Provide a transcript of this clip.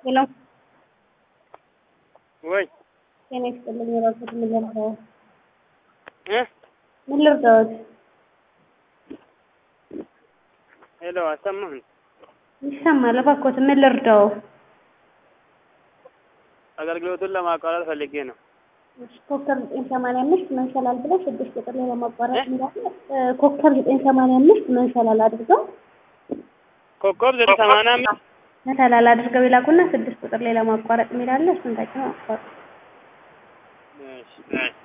ሄሎ ወይ ጤና ይስጥልኝ። እባክዎት ምን ልርዳዎት? እ ምን ልርዳዎት? ሄሎ አሰማህን? ይሰማል። እባክዎት ምን ልርዳዎ? አገልግሎቱን ለማቋረጥ ፈልጌ ነው። እሺ፣ ኮከብ ዘጠኝ ሰማንያ አምስት መንሰላል ብለው ስድስት ቁጥር ላይ ለማቋረጥ እንዳለ እ ኮከብ ዘጠኝ ሰማንያ አምስት መንሰላል አድርገው ኮከብ ዘጠኝ ሰማንያ አምስት መንሰላል አድርገው ይላኩና ስድስት ቁጥር ላይ ለማቋረጥ የሚላለ እሱን ተጭነው አቋርጡ። እሺ